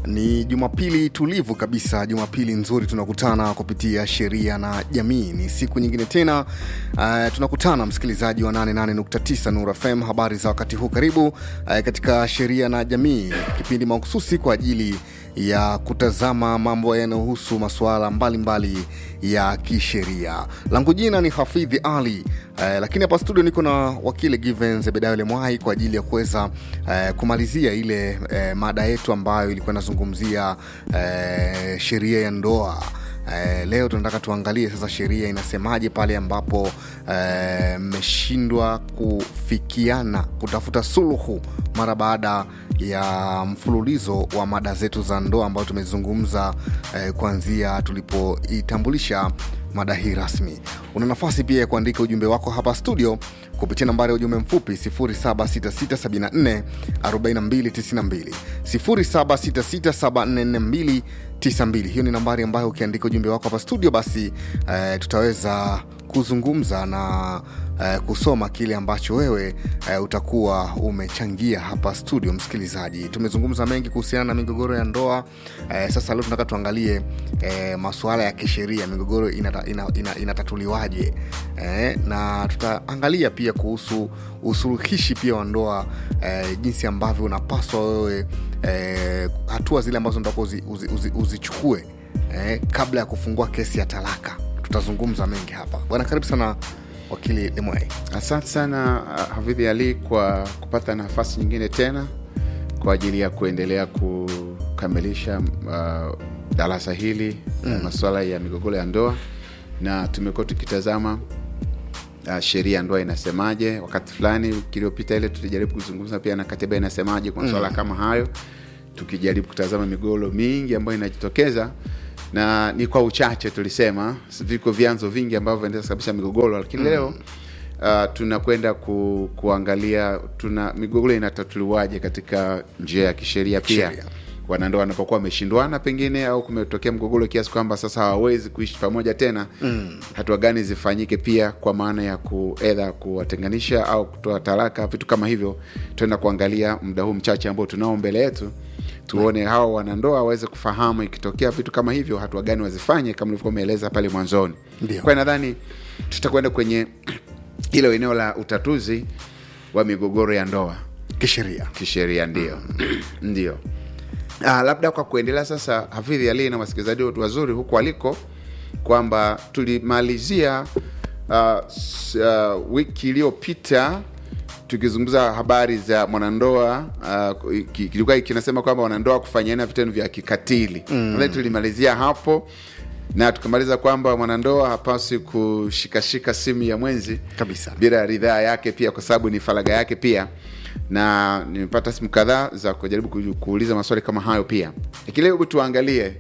Ni Jumapili tulivu kabisa, Jumapili nzuri. Tunakutana kupitia sheria na jamii. Ni siku nyingine tena, uh, tunakutana msikilizaji wa 88.9 Nura FM. Habari za wakati huu, karibu uh, katika sheria na jamii, kipindi mahususi kwa ajili ya kutazama mambo yanayohusu masuala mbalimbali ya kisheria. Langu jina ni Hafidhi Ali eh, lakini hapa studio niko na wakili Given Zebedayo Lemwai kwa ajili ya kuweza eh, kumalizia ile eh, mada yetu ambayo ilikuwa inazungumzia eh, sheria ya ndoa. Eh, leo tunataka tuangalie sasa sheria inasemaje pale ambapo mmeshindwa eh, kufikiana kutafuta suluhu mara baada ya mfululizo wa mada zetu za ndoa ambayo tumezungumza eh, kuanzia tulipoitambulisha mada hii rasmi. Una nafasi pia ya kuandika ujumbe wako hapa studio kupitia nambari ya ujumbe mfupi 0766744292 0766744292. Hiyo ni nambari ambayo ukiandika ujumbe wako hapa studio, basi eh, tutaweza kuzungumza na eh, kusoma kile ambacho wewe eh, utakuwa umechangia hapa studio. Msikilizaji, tumezungumza mengi kuhusiana na migogoro ya ndoa eh, sasa leo tunataka tuangalie eh, masuala ya kisheria, migogoro inata, ina, ina, inatatuliwaje eh, na tutaangalia pia kuhusu usuluhishi pia wa ndoa eh, jinsi ambavyo unapaswa wewe eh, hatua zile ambazo unataka uzichukue uzi, uzi, uzi eh, kabla ya kufungua kesi ya talaka tutazungumza mengi hapa bwana karibu sana wakili limwai asante sana uh, hafidhi ali kwa kupata nafasi nyingine tena kwa ajili ya kuendelea kukamilisha uh, darasa hili mm. masuala ya migogoro ya ndoa na tumekuwa tukitazama uh, sheria ya ndoa inasemaje wakati fulani wiki iliyopita ile tulijaribu kuzungumza pia na katiba inasemaje kwa masuala mm. kama hayo tukijaribu kutazama migogoro mingi ambayo inajitokeza na ni kwa uchache tulisema viko vyanzo vingi ambavyo vinaendeza kabisa migogoro lakini mm. leo uh, tunakwenda ku, kuangalia tuna migogoro inatatuliwaje katika njia ya kisheria pia Sheria. wanandoa wanapokuwa wameshindwana pengine au kumetokea mgogoro kiasi kwamba sasa hawawezi kuishi pamoja tena mm. hatua gani zifanyike pia kwa maana ya kuedha kuwatenganisha au kutoa talaka vitu kama hivyo tuenda kuangalia muda huu mchache ambao tunao mbele yetu tuone hawa wanandoa waweze kufahamu ikitokea vitu kama hivyo hatua gani wazifanye kama ulivyokuwa umeeleza pale mwanzoni Ndio. kwa nadhani tutakwenda kwenye hilo eneo la utatuzi wa migogoro ya ndoa kisheria kisheria ndio ndio ah, labda kwa kuendelea sasa hafidhi ali na wasikilizaji wetu wazuri huku aliko kwamba tulimalizia uh, s- uh, wiki iliyopita tukizungumza habari za mwanandoa uh, ki- kilikuwa kinasema kwamba wanandoa kufanyana vitendo vya kikatili mm. tulimalizia hapo na tukamaliza kwamba mwanandoa hapaswi kushikashika simu ya mwenzi Kabisa. bila ridhaa yake pia kwa sababu ni faraga yake pia na nimepata simu kadhaa za kujaribu ku- kuuliza maswali kama hayo pia lakini leo hebu tuangalie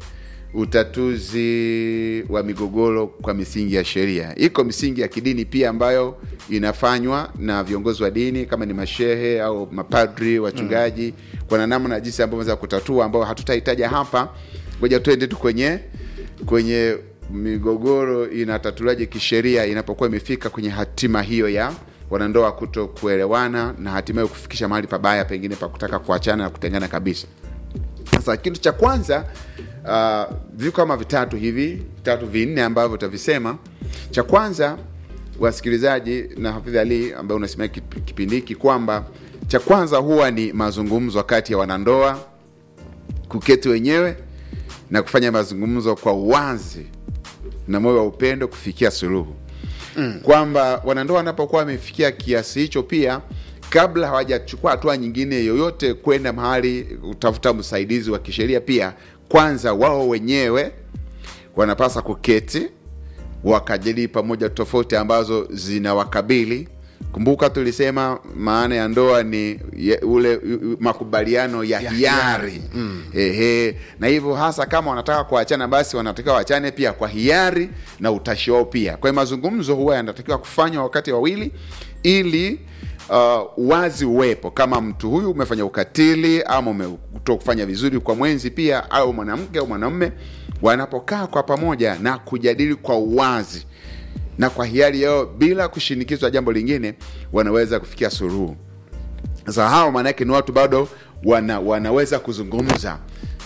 utatuzi wa migogoro kwa misingi ya sheria iko misingi ya kidini pia ambayo inafanywa na viongozi wa dini kama ni mashehe au mapadri wachungaji mm. kuna namna jinsi ambavyo za kutatua ambao hatutahitaja hapa ngoja tuende tu kwenye kwenye migogoro inatatuliwaje kisheria inapokuwa imefika kwenye hatima hiyo ya wanandoa kuto kuelewana na hatimaye kufikisha mahali pabaya pengine pa kutaka kuachana na kutengana kabisa sasa kitu cha kwanza uh, viko kama vitatu hivi vitatu vinne ambavyo utavisema cha kwanza wasikilizaji na hafidh ali ambaye unasimamia kip- kipindi hiki kwamba cha kwanza huwa ni mazungumzo kati ya wanandoa kuketi wenyewe na kufanya mazungumzo kwa uwazi na moyo wa upendo kufikia suluhu mm. kwamba wanandoa wanapokuwa wamefikia kiasi hicho pia kabla hawajachukua hatua nyingine yoyote kwenda mahali utafuta msaidizi wa kisheria pia kwanza wao wenyewe wanapasa kuketi wakajadili pamoja tofauti ambazo zinawakabili kumbuka tulisema maana ya ndoa ni ye, ule u- u- makubaliano ya, Ya hiari hiari. Mm. Ehe, na hivyo hasa kama wanataka kuachana basi wanatakiwa waachane pia kwa hiari na utashi wao pia kwa hiyo mazungumzo huwa yanatakiwa kufanywa wakati wawili ili uh, wazi uwepo kama mtu huyu umefanya ukatili ama umetoka kufanya vizuri kwa mwenzi pia au mwanamke au mwanamume wanapokaa kwa pamoja na kujadili kwa uwazi na kwa hiari yao bila kushinikizwa jambo lingine wanaweza kufikia suluhu sasa hao maanaake ni watu bado wana, wanaweza kuzungumza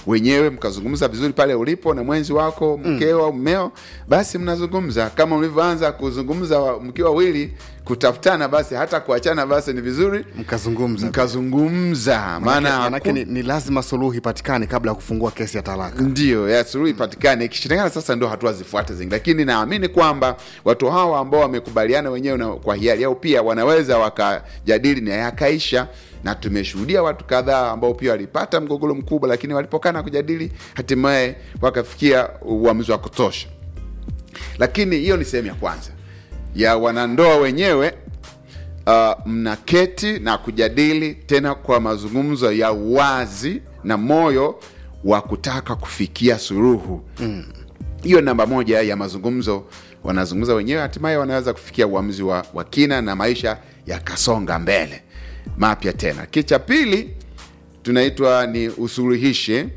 wenyewe mkazungumza vizuri pale ulipo na mwenzi wako mkeo au mmeo basi mnazungumza kama mlivyoanza kuzungumza wa- mkiwa wawili kutafutana basi hata kuachana basi ni vizuri mkazungumza mkazungumza maana manake ni, ni lazima suluhu ipatikane kabla ya kufungua kesi ya talaka ndio ya suluhu ipatikane ikishindikana sasa ndo hatua zifuate zingine lakini naamini kwamba watu hawa ambao wamekubaliana wenyewe na kwa hiari yao pia wanaweza wakajadili na yakaisha na tumeshuhudia watu kadhaa ambao pia walipata mgogoro mkubwa lakini walipokaa na kujadili hatimaye wakafikia uamuzi wa kutosha lakini hiyo ni sehemu ya kwanza ya wanandoa wenyewe uh, mnaketi na kujadili tena kwa mazungumzo ya uwazi na moyo wa kutaka kufikia suluhu hiyo mm. namba moja ya mazungumzo wanazungumza wenyewe hatimaye wanaweza kufikia uamuzi wa, wa kina na maisha yakasonga mbele mapya tena kitu cha pili tunaitwa ni usuluhishe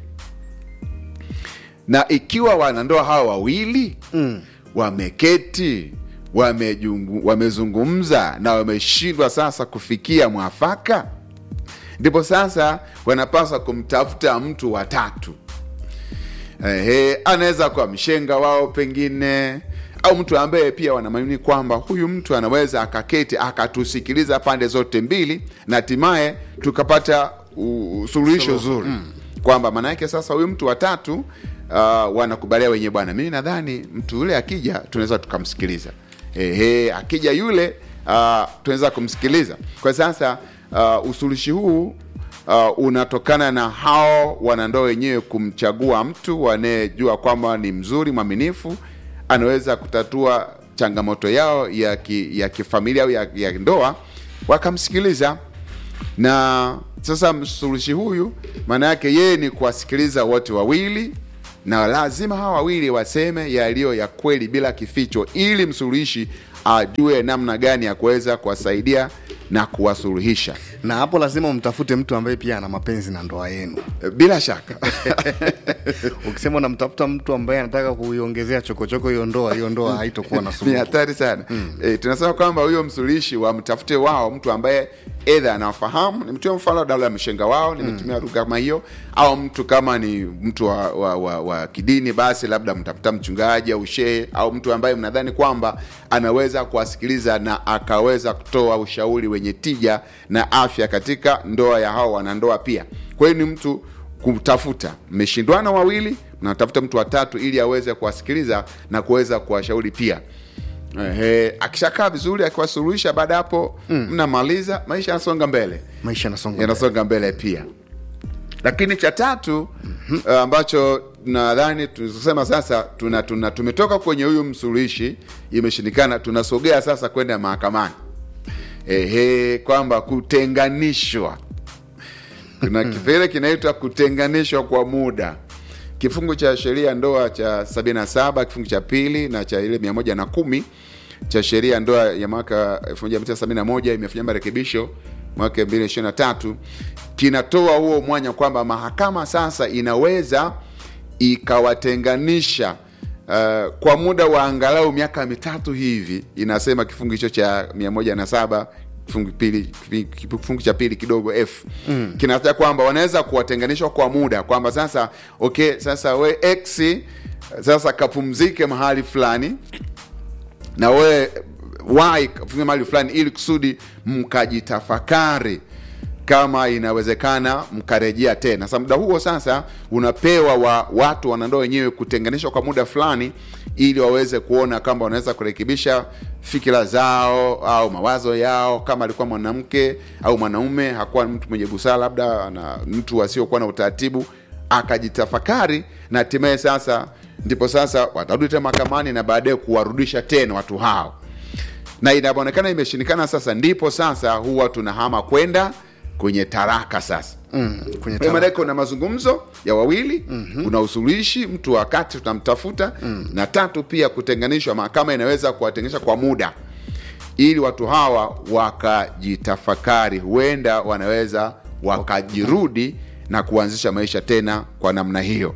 na ikiwa wanandoa hawa wawili mm. wameketi wamejungu, wamezungumza na wameshindwa sasa kufikia mwafaka ndipo sasa wanapaswa kumtafuta mtu watatu Ehe, anaweza kuwa mshenga wao pengine au mtu ambaye pia wanamaini kwamba huyu mtu anaweza akaketi akatusikiliza pande zote mbili na hatimaye tukapata u- suluhisho zuri mm. kwamba maana yake sasa huyu mtu watatu uh, wanakubalia wenyewe bwana mimi nadhani mtu yule akija tunaweza tukamsikiliza Ehe, akija yule uh, tunaweza kumsikiliza kwa sasa uh, usuluhishi huu uh, unatokana na hao wanandoa wenyewe kumchagua mtu wanayejua kwamba ni mzuri mwaminifu anaweza kutatua changamoto yao ya, ki, ya kifamilia au ya, ya ndoa wakamsikiliza na sasa msuluhishi huyu maana yake yeye ni kuwasikiliza wote wawili na lazima hawa wawili waseme yaliyo ya kweli bila kificho ili msuluhishi ajue namna gani ya kuweza kuwasaidia na kuwasuluhisha na hapo lazima umtafute mtu ambaye pia ana mapenzi na ndoa yenu bila shaka ukisema unamtafuta mtu ambaye anataka kuiongezea chokochoko hiyo ndoa hiyo ndoa haitokuwa na ni suluhu hatari sana mm. e, tunasema kwamba huyo msuluhishi wamtafute wao mtu ambaye edha anawafahamu nimetumia mfano dala ya mshenga wao nimetumia mm. lugha kama hiyo au mtu kama ni mtu wa, wa, wa, wa kidini basi labda mtafuta mchungaji au shehe au mtu ambaye mnadhani kwamba anaweza kuwasikiliza na akaweza kutoa ushauri wenye tija na afya katika ndoa ya hao wanandoa pia kwa hiyo ni mtu kutafuta mmeshindwana wawili mnatafuta mtu watatu ili aweze kuwasikiliza na kuweza kuwashauri pia Ehe, akishakaa vizuri akiwasuluhisha baada ya hapo mnamaliza maisha yanasonga mbele maisha yanasonga yanasonga mbele pia lakini cha tatu uh, ambacho nadhani tunasema sasa tuna, tuna tumetoka kwenye huyu msuluhishi imeshindikana tunasogea sasa kwenda mahakamani ehe kwamba kutenganishwa kuna kipengele kinaitwa kutenganishwa kwa muda kifungu cha sheria ya ndoa cha 77 kifungu cha pili na cha ile 110 cha sheria ya ndoa ya mwaka 1971 imefanya marekebisho mwaka 2023 kinatoa huo mwanya kwamba mahakama sasa inaweza ikawatenganisha uh, kwa muda wa angalau miaka mitatu hivi inasema kifungu hicho cha 107 kifungu pili kifungu cha pili kidogo f mm. kinataja kwamba wanaweza kuwatenganishwa kwa muda kwamba sasa okay sasa we x sasa kapumzike mahali fulani na we y kapumzike mahali fulani ili kusudi mkajitafakari kama inawezekana mkarejea tena sasa muda huo sasa unapewa wa watu wanandoa wenyewe kutenganishwa kwa muda fulani ili waweze kuona kama wanaweza kurekebisha fikira zao au mawazo yao kama alikuwa mwanamke au mwanaume hakuwa mtu mwenye busara labda na mtu asiokuwa na utaratibu akajitafakari na hatimaye sasa ndipo sasa watarudi tena mahakamani na baadaye kuwarudisha tena watu hao na inapoonekana imeshindikana sasa ndipo sasa huwa tunahama kwenda kwenye taraka sasa mm, kwenye kwa tala- maana kuna mazungumzo ya wawili mm-hmm. kuna usuluhishi mtu wakati tunamtafuta mm. na tatu pia kutenganishwa mahakama inaweza kuwatenganisha kwa muda ili watu hawa wakajitafakari huenda wanaweza wakajirudi na kuanzisha maisha tena kwa namna hiyo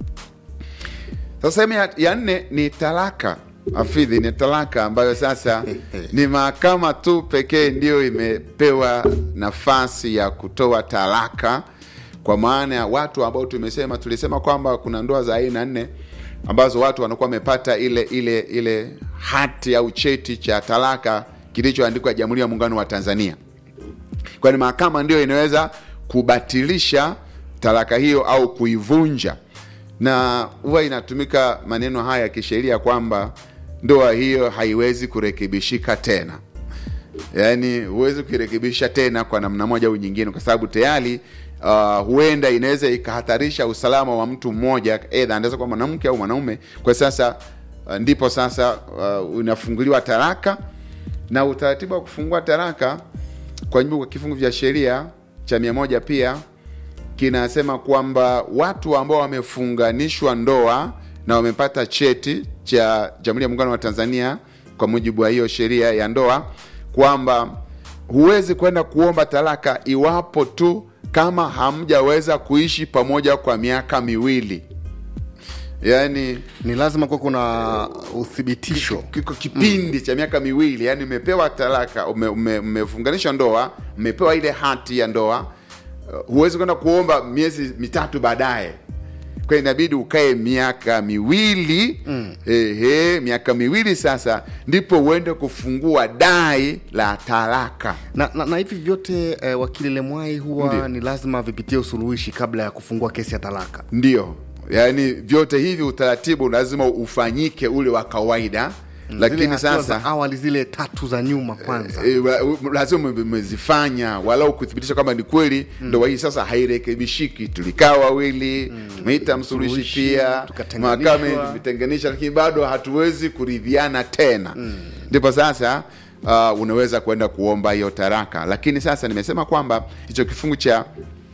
sasa sehemu ya, ya nne ni talaka afidhi ni talaka ambayo sasa ni mahakama tu pekee ndiyo imepewa nafasi ya kutoa talaka kwa maana ya watu ambao tumesema tulisema kwamba kuna ndoa za aina nne ambazo watu wanakuwa wamepata ile ile ile hati au cheti cha talaka kilichoandikwa Jamhuri ya Muungano wa Tanzania kwani mahakama ndio inaweza kubatilisha talaka hiyo au kuivunja, na huwa inatumika maneno haya ya kisheria kwamba ndoa hiyo haiwezi kurekebishika tena. Yaani huwezi kuirekebisha tena kwa namna moja au nyingine, kwa sababu tayari uh, huenda inaweza ikahatarisha usalama wa mtu mmoja, aidha anaweza kuwa mwanamke au mwanaume. Kwa sasa uh, ndipo sasa uh, unafunguliwa talaka na utaratibu wa kufungua talaka kwa mujibu wa kifungu vya sheria cha mia moja pia kinasema kwamba watu ambao wamefunganishwa ndoa na wamepata cheti cha Jamhuri ya Muungano wa Tanzania kwa mujibu wa hiyo sheria ya ndoa kwamba huwezi kwenda kuomba talaka iwapo tu kama hamjaweza kuishi pamoja kwa miaka miwili, yaani ni lazima kuwa kuna uthibitisho kiko kipindi cha miaka miwili, yani umepewa talaka, ume- ume- umefunganishwa ndoa, umepewa ile hati ya ndoa. Uh, huwezi kwenda kuomba miezi mitatu baadaye, kwa inabidi ukae miaka miwili mm. Ehe, miaka miwili sasa ndipo uende kufungua dai la talaka. na, na, na hivi vyote eh, wakili Lemwai huwa Ndiyo. ni lazima vipitie usuluhishi kabla ya kufungua kesi ya talaka. Ndio, yaani vyote hivi utaratibu lazima ufanyike ule wa kawaida, Zile lakini hatua sasa za awali zile tatu za nyuma kwanza E, wa- u- lazima ume- umezifanya walau kuthibitisha kwamba ni kweli ndoa hii sasa hairekebishiki. Tulikaa wawili, tumeita msuluhishi Msuluhishi, pia, tukatenganishwa. mahakama imetenganisha, lakini bado hatuwezi kuridhiana tena. Ndipo sasa uh, unaweza kwenda kuomba hiyo taraka, lakini sasa nimesema kwamba hicho kifungu cha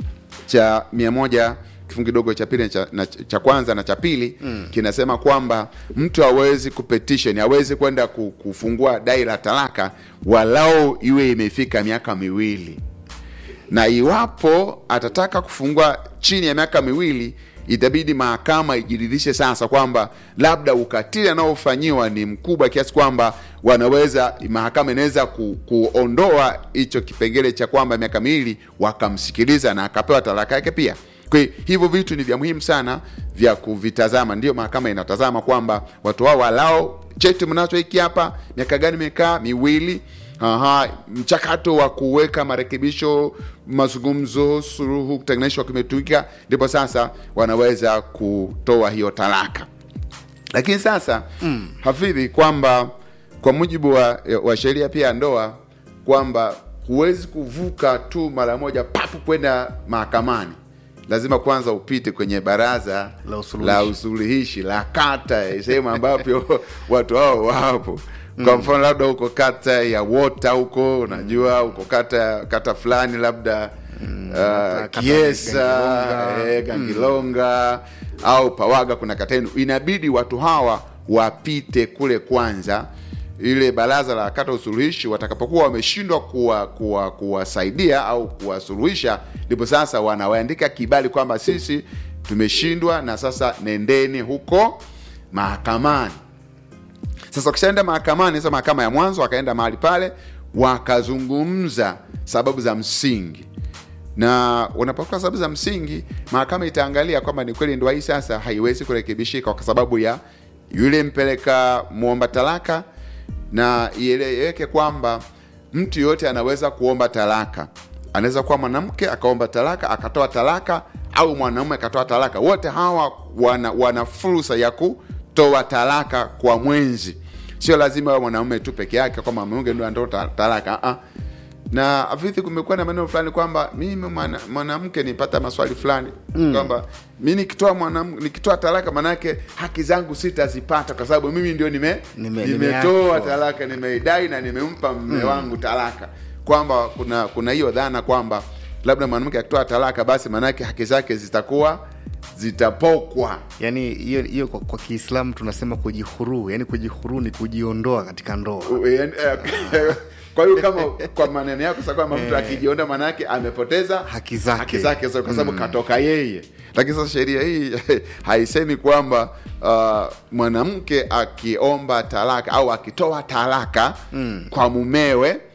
cha mia moja kifungu kidogo cha pili na cha, na cha kwanza na cha pili mm. kinasema kwamba mtu hawezi kupetition hawezi kwenda ku- kufungua dai la talaka walau iwe imefika miaka miwili na iwapo atataka kufungua chini ya miaka miwili itabidi mahakama ijiridhishe sasa kwamba labda ukatili anaofanyiwa ni mkubwa kiasi kwamba wanaweza mahakama inaweza ku, kuondoa hicho kipengele cha kwamba miaka miwili wakamsikiliza na akapewa talaka yake pia kwa hiyo hivyo vitu ni vya muhimu sana vya kuvitazama ndio mahakama inatazama kwamba watu hao walao cheti mnacho hiki hapa miaka gani imekaa miwili Aha, mchakato wa kuweka marekebisho, mazungumzo, suluhu, kutenganishwa kimetumika, ndipo sasa wanaweza kutoa hiyo talaka. Lakini sasa mm. hafidhi kwamba kwa mujibu wa, wa sheria pia ya ndoa kwamba huwezi kuvuka tu mara moja papu kwenda mahakamani, lazima kwanza upite kwenye baraza La usuluhishi. la usuluhishi la kata, sehemu ambapo watu hao wapo kwa mfano labda huko kata ya Wota huko unajua huko kata kata fulani labda uh, kata Kiesa Gangilonga. eh, Gangilonga au Pawaga kuna kata yenu, inabidi watu hawa wapite kule kwanza ile baraza la kata usuluhishi watakapokuwa wameshindwa kuwa kuwa kuwasaidia au kuwasuluhisha, ndipo sasa wanawaandika kibali kwamba sisi tumeshindwa na sasa nendeni huko mahakamani. Sasa wakishaenda mahakamani, sasa mahakama ya mwanzo wakaenda mahali pale wakazungumza sababu za msingi, na wanapokuwa sababu za msingi, mahakama itaangalia kwamba ni kweli ndoa hii sasa haiwezi kurekebishika kwa sababu ya yule mpeleka muomba talaka, na ieleweke kwamba mtu yoyote anaweza kuomba talaka. Anaweza kuwa mwanamke akaomba talaka akatoa talaka, au mwanamume akatoa talaka. Wote hawa wana, wana fursa ya kutoa talaka kwa mwenzi. Sio lazima awe mwanamume tu peke yake, kwamba mwanamke ndio anatoa ta- talaka ah. Na afithi, kumekuwa na maneno fulani kwamba mimi mwana- mwanamke nipata maswali fulani kwamba mi nikitoa mwanam- nikitoa talaka manake haki zangu sitazipata kwa sababu mimi ndio nime, Nime- nimetoa nimeachwa. talaka nimeidai na nimempa mme wangu talaka kwamba kuna kuna hiyo dhana kwamba labda mwanamke akitoa talaka basi manake haki zake zitakuwa zitapokwa yani hiyo hiyo kwa, kwa kiislamu tunasema kujihuru yani kujihuru ni kujiondoa katika ndoa U- eh, eh, kwa hiyo kama kwa maneno yako sasa kwamba mtu akijionda manake amepoteza Haki zake. haki zake zote kwa sababu katoka yeye lakini sasa sheria hii haisemi kwamba uh, mwanamke akiomba talaka au akitoa talaka kwa mumewe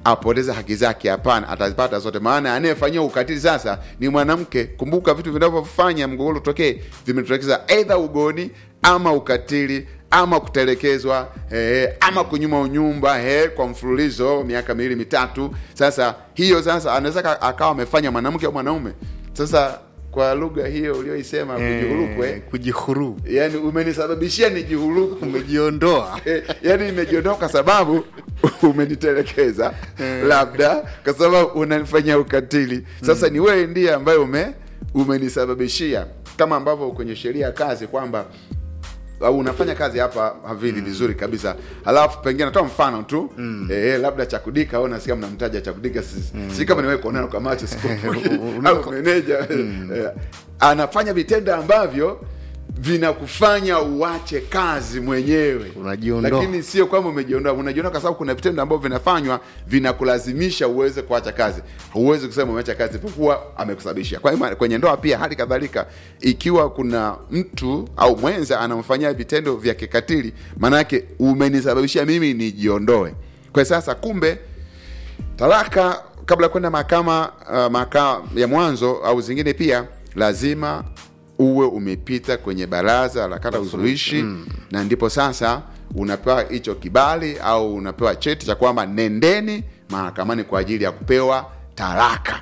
apoteze haki zake hapana atazipata zote maana anayefanyia ukatili sasa ni mwanamke kumbuka vitu vinavyofanya mgogoro utokee vimetokeza aidha ugoni ama ukatili ama kutelekezwa eh, ama kunyuma unyumba eh, kwa mfululizo miaka miwili mitatu sasa hiyo sasa anaweza ka- akawa amefanya mwanamke au mwanaume sasa kwa lugha hiyo ulioisema kujihurukwe Eh, kujihuru yani umenisababishia nijihuruku umejiondoa Eh, yani nimejiondoa kwa sababu umenitelekeza labda kwa sababu unanifanyia ukatili sasa ni wewe ndiye ambaye ume umenisababishia kama ambavyo kwenye sheria ya kazi kwamba au unafanya kazi hapa havili vizuri kabisa alafu pengine natoa mfano tu mm. eh, labda chakudika au nasikia mnamtaja chakudika si, si kama niwe kuonana kwa macho sikumbuki au meneja eh, anafanya vitendo ambavyo vinakufanya uache kazi mwenyewe Unajiondoa. lakini sio kwamba umejiondoa unajiondoa kwa sababu kuna vitendo ambavyo vinafanywa vinakulazimisha uweze kuacha kazi huwezi kusema umeacha kazi isipokuwa amekusababishia kwa hiyo kwenye ndoa pia hali kadhalika ikiwa kuna mtu au mwenza anamfanyia vitendo vya kikatili maanake umenisababishia mimi nijiondoe kwa sasa kumbe talaka kabla ya kwenda mahakama uh, mahakama ya mwanzo au zingine pia lazima uwe umepita kwenye baraza la kata usuluhishi mm. na ndipo sasa unapewa hicho kibali au unapewa cheti cha kwamba nendeni mahakamani kwa ajili ya kupewa talaka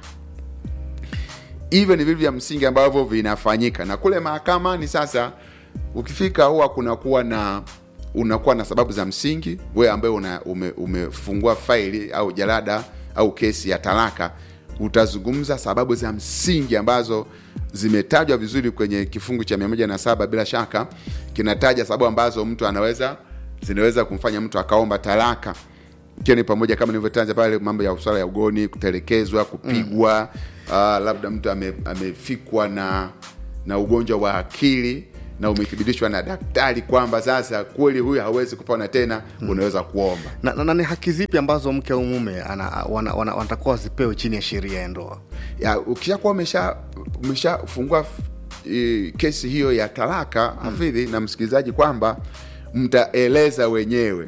hivyo ni vitu vya msingi ambavyo vinafanyika na kule mahakamani sasa ukifika huwa kunakuwa na unakuwa na sababu za msingi wewe ambaye una, ume, umefungua faili au jalada au kesi ya talaka utazungumza sababu za msingi ambazo zimetajwa vizuri kwenye kifungu cha 107 bila shaka kinataja sababu ambazo mtu anaweza zinaweza kumfanya mtu akaomba talaka ikiwa ni pamoja kama nilivyotaja pale mambo ya swala ya ugoni kutelekezwa kupigwa mm. uh, labda mtu ame, amefikwa na na ugonjwa wa akili na umethibitishwa na daktari kwamba sasa kweli huyu hawezi kupona tena mm. unaweza kuomba na, na, na ni haki zipi ambazo mke au mume ana- wana- wana- wanatakuwa wazipewe chini ya sheria ya ndoa ya ukishakuwa umesha umeshafungua e, kesi hiyo ya talaka mm. hafidhi na msikilizaji kwamba mtaeleza wenyewe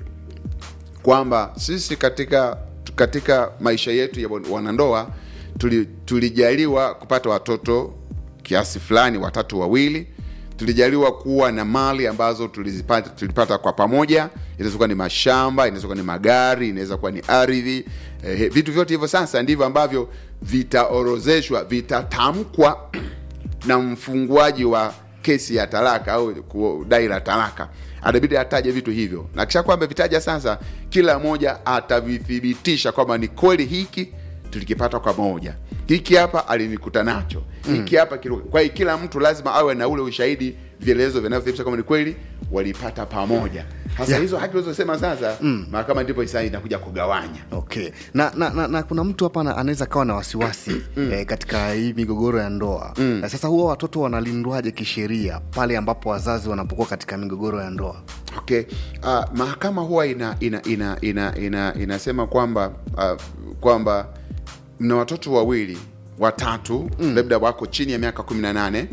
kwamba sisi katika katika maisha yetu ya wanandoa tuli, tulijaliwa kupata watoto kiasi fulani watatu wawili tulijaliwa kuwa na mali ambazo tulizipata, tulipata kwa pamoja inaweza kuwa ni mashamba inaweza kuwa ni magari inaweza kuwa ni ardhi eh, vitu vyote hivyo sasa ndivyo ambavyo vitaorozeshwa vitatamkwa na mfunguaji wa kesi ya talaka au dai la talaka atabidi ataje vitu hivyo na kisha kwamba vitaja sasa kila mmoja atavithibitisha kwamba ni kweli hiki tulikipata kwa moja hiki hapa alinikuta nacho hiki hapa mm. kwa hiyo kila mtu lazima awe na ule ushahidi vielelezo vinavyothibitisha kwamba ni kweli walipata pamoja hasa Yeah. hizo haki ulizosema sasa mm. mahakama ndipo sasa inakuja kugawanya okay na na, na, na kuna mtu hapa ana- anaweza kawa na wasiwasi mm. eh, katika hii migogoro ya ndoa mm. na sasa huwa watoto wanalindwaje kisheria pale ambapo wazazi wanapokuwa katika migogoro ya ndoa okay uh, mahakama huwa ina ina ina ina, ina inasema kwamba uh, kwamba mna watoto wawili watatu mm. labda wako chini ya miaka 18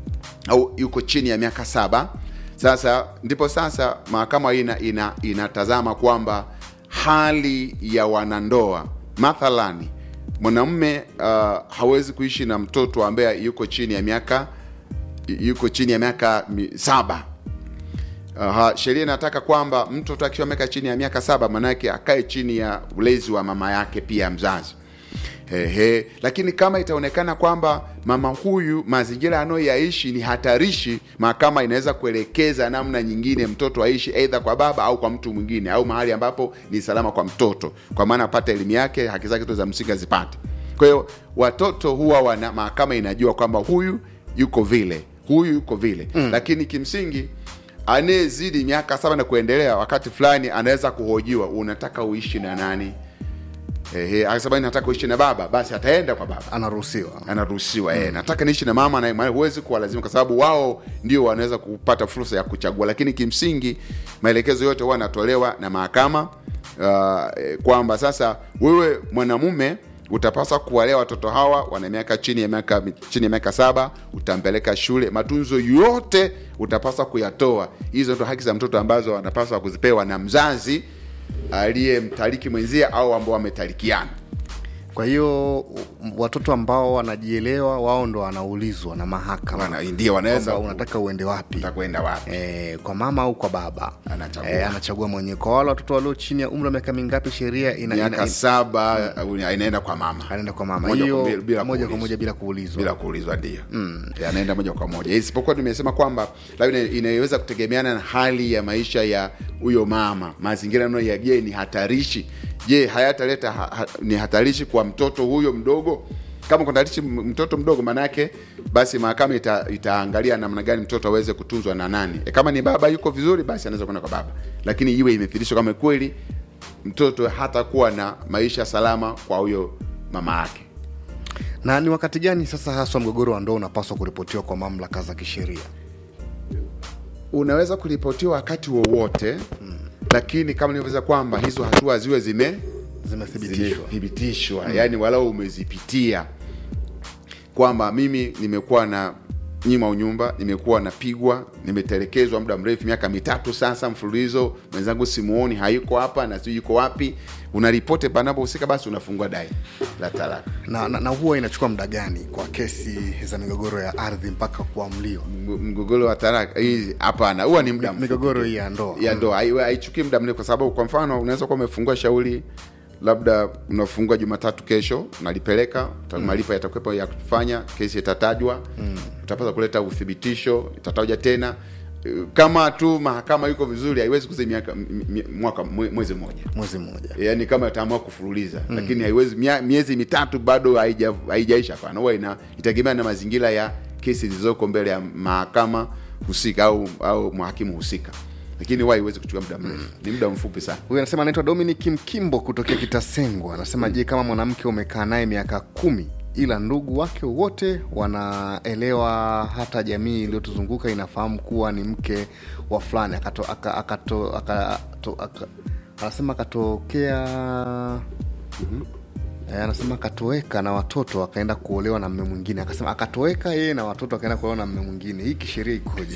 au yuko chini ya miaka saba sasa ndipo sasa mahakama hii ina, ina, inatazama kwamba hali ya wanandoa mathalani mwanamume uh, hawezi kuishi na mtoto ambaye yuko chini ya miaka yuko chini ya miaka mi- saba Aha, sheria inataka kwamba mtoto akiwa ameka chini ya miaka saba manake akae chini ya ulezi wa mama yake pia mzazi Ehe, lakini kama itaonekana kwamba mama huyu mazingira anayoyaishi ni hatarishi, mahakama inaweza kuelekeza namna nyingine mtoto aishi aidha kwa baba au kwa mtu mwingine au mahali ambapo ni salama kwa mtoto, kwa maana apate elimu yake, haki zake zote za msingi azipate. Kwa hiyo watoto huwa wana mahakama inajua kwamba huyu yuko vile, huyu yuko vile mm. Lakini kimsingi anayezidi miaka saba na kuendelea, wakati fulani anaweza kuhojiwa, unataka uishi na nani? Ehe, akasema nataka kuishi na baba, basi ataenda kwa baba anaruhusiwa anaruhusiwa mm. nataka niishi na mama na maana huwezi kuwalazima kwa sababu wao ndio wanaweza kupata fursa ya kuchagua lakini kimsingi maelekezo yote huwa yanatolewa na mahakama uh, eh, kwamba sasa wewe mwanamume utapaswa kuwalea watoto hawa wana miaka chini ya miaka chini ya miaka saba utampeleka shule matunzo yote utapaswa kuyatoa hizo ndo haki za mtoto ambazo anapaswa kuzipewa na mzazi aliyemtaliki mwenzie au ambao wametalikiana kwa hiyo m- watoto ambao wanajielewa wao ndo wanaulizwa na mahakama Wana- ndio wanaweza kwamba unataka uende wapi utakwenda wapi e, kwa mama au kwa baba Anachagua. e, anachagua mwenyewe kwa wale watoto walio chini ya umri wa miaka mingapi sheria ina, ina, miaka ina, saba au inaenda kwa mama anaenda kwa mama Moja hiyo kwa mbili, bila moja kwa kuulizwa. moja bila kuulizwa bila kuulizwa ndio mm. anaenda moja kwa moja isipokuwa nimesema kwamba labda ina- inaweza kutegemeana na hali ya maisha ya huyo mama mazingira nayo ya je ni hatarishi je hayataleta ha, ha, ni hatarishi kwa mtoto huyo mdogo kama kuna hatarishi m- mtoto mdogo maanayake basi mahakama ita, itaangalia namna gani mtoto aweze kutunzwa na nani e, kama ni baba yuko vizuri basi anaweza kwenda kwa baba lakini iwe imethibitishwa kama kweli mtoto hatakuwa na maisha salama kwa huyo mama yake na ni wakati gani sasa haswa mgogoro wa ndoa unapaswa kuripotiwa kwa mamlaka za kisheria unaweza kuripotiwa wakati wowote mm. lakini kama nilivyoweza kwamba hizo hatua ziwe zime zimethibitishwa zimethibitishwa mm. yaani walau umezipitia kwamba mimi nimekuwa na nyima unyumba nimekuwa napigwa nimetelekezwa muda mrefu miaka mitatu sasa mfululizo mwenzangu simuoni hayuko hapa na sijui yuko wapi unaripote panapohusika basi unafungua dai la talaka na, na, na huwa inachukua muda gani kwa kesi za migogoro ya ardhi mpaka kuamliwa Mg- mgogoro wa talaka hii hapana huwa ni muda mfupi. migogoro hii ya ndoa ya ndoa hai- haichukui muda mrefu kwa sababu kwa mfano unaweza kuwa umefungua shauri labda unafungua jumatatu kesho unalipeleka mm. malipo yatakwepo ya kufanya kesi itatajwa mm. utapata kuleta uthibitisho itataja tena Eh, kama tu mahakama yuko vizuri haiwezi kuzaa miaka m- m- mwaka mwe- mwezi mmoja mwezi mmoja yaani kama itaamua kufululiza mm. lakini haiwezi mia- miezi mitatu bado haija- haijaisha hapana huwa ina itegemea na mazingira ya kesi zilizoko mbele ya mahakama husika au au mhakimu husika lakini huwa haiwezi kuchukua muda mrefu ni muda mfupi sana huyu anasema anaitwa dominic mkimbo kutokea kitasengwa anasema je kama mwanamke umekaa naye miaka kumi ila ndugu wake wote wanaelewa hata jamii iliyotuzunguka inafahamu kuwa ni mke wa fulani akato, aka, akato, aka, to, aka, anasema akatokea Eh, anasema akatoweka na watoto akaenda kuolewa na mme mwingine akasema akatoweka yeye na watoto akaenda kuolewa na mme mwingine hii kisheria ikoje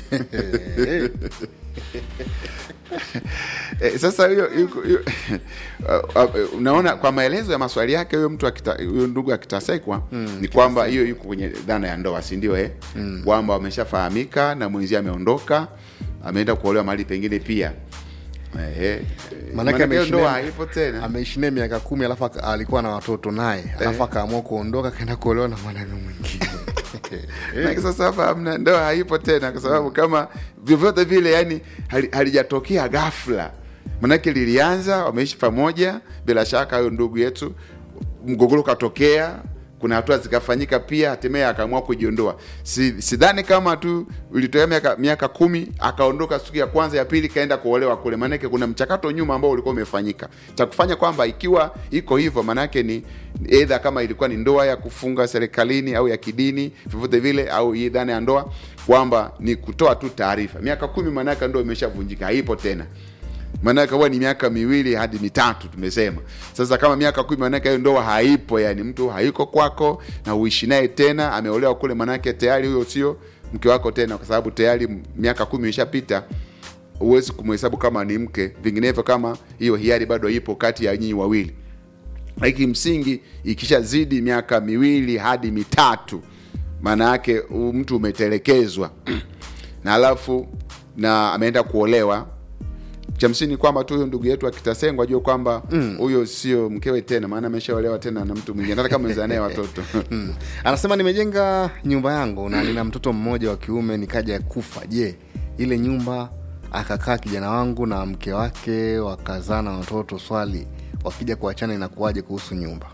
e, sasa hiyo hiyo- hiyo- uh, uh, unaona kwa maelezo ya maswali yake huyo mtu akita- huyo ndugu akitasekwa mm, ni kwamba hiyo yuko kwenye dhana ya ndoa si ndio eh? mm. kwamba wameshafahamika na mwenzie ameondoka ameenda kuolewa mahali pengine pia Ehe. Maanake Maanake hiyo ameishi ndoa naye- haipo tena ameishi naye miaka kumi alafu aka- alikuwa na watoto naye alafu akaamua kuondoka akaenda kuolewa na mwanaume mwingine Maana sasa hapa hamna ndoa haipo tena kwa sababu kama vyovyote vile yani hali- halijatokea ghafla manake lilianza wameishi pamoja bila shaka huyo ndugu yetu mgogoro ukatokea kuna hatua zikafanyika pia hatimaye akaamua kujiondoa Si- sidhani kama tu ilitokea miaka, miaka kumi akaondoka siku ya kwanza ya pili kaenda kuolewa kule maanake kuna mchakato nyuma ambao ulikuwa umefanyika cha kufanya kwamba ikiwa iko hivyo maanake ni eidha kama ilikuwa ni ndoa ya kufunga serikalini au ya kidini vyovyote vile au hii dhana ya ndoa kwamba ni kutoa tu taarifa miaka kumi maanake ndoa imeshavunjika haipo tena maanake huwa ni miaka miwili hadi mitatu tumesema sasa kama miaka kumi maanake hiyo ndoa haipo yani mtu haiko kwako na uishi naye tena ameolewa kule maanake tayari huyo sio mke wako tena kwa sababu tayari miaka kumi imeshapita huwezi kumhesabu kama ni mke vinginevyo kama hiyo hiari bado ipo kati ya nyinyi wawili lakini msingi ikishazidi miaka miwili hadi mitatu maana yake u- mtu umetelekezwa na alafu na ameenda kuolewa cha msingi ni kwamba tu huyo ndugu yetu akitasengwa ajue kwamba huyo sio mkewe tena maana ameshaolewa tena na mtu mwingine hata kama mezaa naye watoto Mm. anasema nimejenga nyumba yangu na nina mtoto mmoja wa kiume nikaja kufa je ile nyumba akakaa kijana wangu na mke wake wakazaa na watoto swali wakija kuachana inakuwaje kuhusu nyumba